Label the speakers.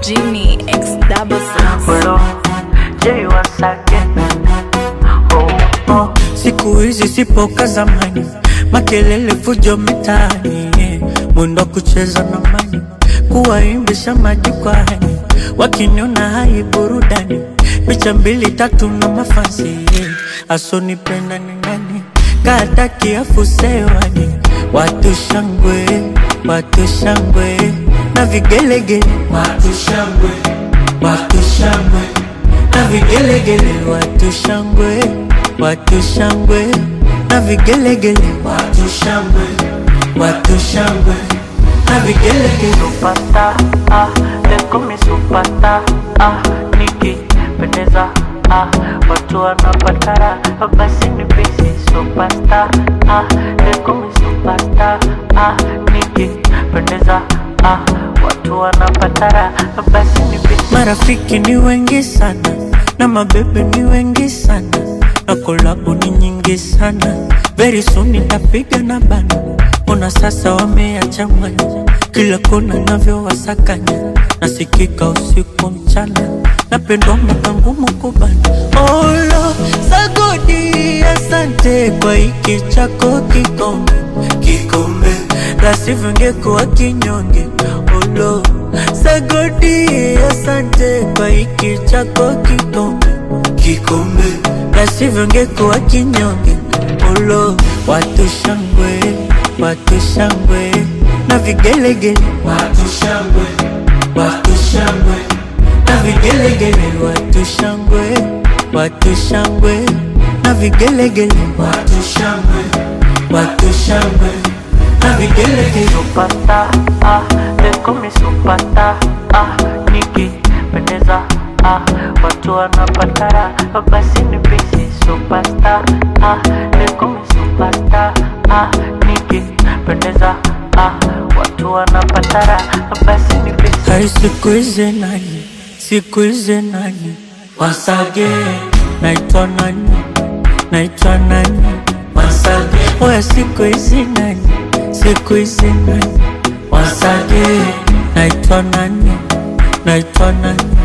Speaker 1: Genie X double six.
Speaker 2: Hello, Jay once again. Oh, oh. Siku hizi sipo ka zamani, makelele fujo mitaani, yeah. mwendo wa kucheza na mani, kuwaimbisha majukwani, wakiniona hai burudani, picha mbili tatu na mafansi, yeah. asonipenda ni nani, kata kiafu sewani, watu shangwe, watu shangwe na vigelegele, watu shangwe, watu shangwe na vigelegele, watu shangwe, watu shangwe na vigelegele, watu shangwe, watu shangwe na vigelegele. Supata, ah, leko mi supata, ah, nikipendeza, ah, watu wanapatara, basi ni bisi supasta, ah, leko mi supasta, ah, nikipendeza, ah, watu wanapatara, basi ni bisi. Marafiki ni wengi sana na mabebe ni wengi sana na kolabo ni nyingi sana. Very soon nitapiga na bana, ona sasa wameyachanganya kila kona navyowasakanya, nasikika usiku mchana, napendwa mwaka ngumu kubana. Olo sagodi, asante kwa hiki chako kikombe, kikombe la sivyo ngekuwa kinyonge. Olo sagodi, asante kwa hiki chako kikombe, kikombe la sivyo ngekuwa kinyonge. Olo watu shangwe, watu shangwe na vigelegele, watu shangwe, watu shangwe na vigelegele, watu shangwe, watu shangwe na vigelegele, watu shangwe, watu shangwe na vigelegele. Supata, ah, leko mi supata, ah, nikipendeza, ah, watu wanapatara, basi ni bisi supasta, ah, leko mi supasta, ah, nikipendeza, ah, watu wanapatara, basi ni bisi. Hai siku hizi nani, siku hizi nani, once again, naitwa nani, naitwa nani, once again, oya siku hizi nani, siku hizi nani, once again, naitwa nani, naitwa nani,